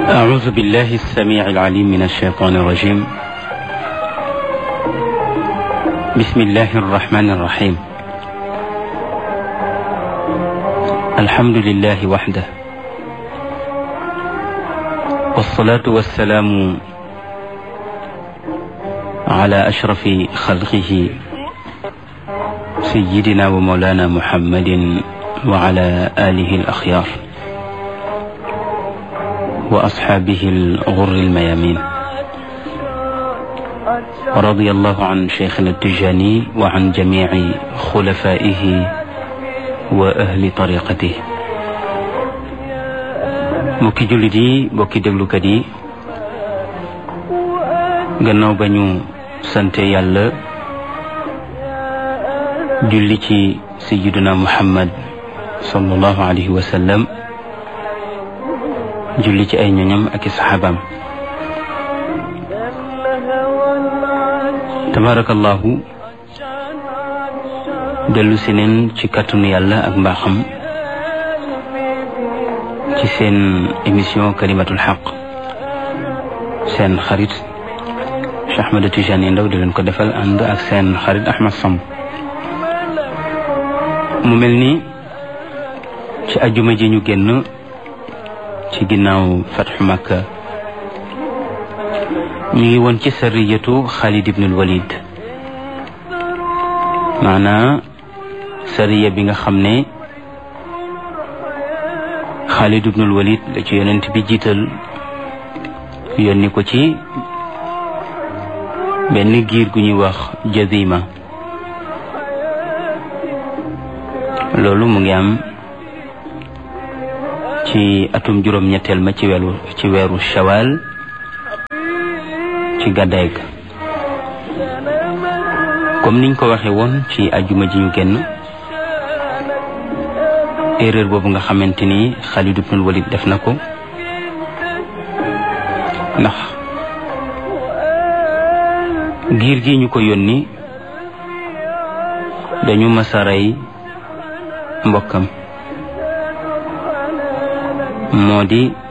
أعوذ بالله السميع العليم من الشيطان الرجيم بسم الله الرحمن الرحيم الحمد لله وحده والصلاة والسلام على أشرف خلقه سيدنا ومولانا محمد وعلى آله الأخيار وأصحابه الغر الميامين ورضي الله عن شيخنا التجاني وعن جميع خلفائه وأهل طريقته mbokki jullit yi mbokki déglukat yi gannaaw ba ñu sante yàlla julli ci sayyiduna muhammad sallallahu alayhi wa sallam julli ci ay ñoñam ak i saxaabaam tabarakallahu dellu si neen ci kàttanu yàlla ak mbaaxam ci seen émission kalimatul xaq seen xarit Cheikh Ahmed Tidiane Ndao di leen ko defal ànd ak seen xarit Ahmed Samb mu mel ni ci ajuma ji ñu génn ci ginnaaw fatxu Makka ñu ngi woon ci sariyatu Xaalid ibnul Walid maanaa sariya bi nga xam ne Xaalid ibnul Walid la ci yonent bi jiital yónni ko ci benn giir gu ñuy wax Jazima loolu mu ngi am ci atum juróom-ñetteel ma ci weeru ci weeru shawal ci gàddaay ga comme niñ ko waxee woon ci ajuma ji ñu génn erreur boobu nga xamante ni Xaalid ibnul Walid def na ko ndax giir gi ñu ko yónni dañu masaray mbokkam moo di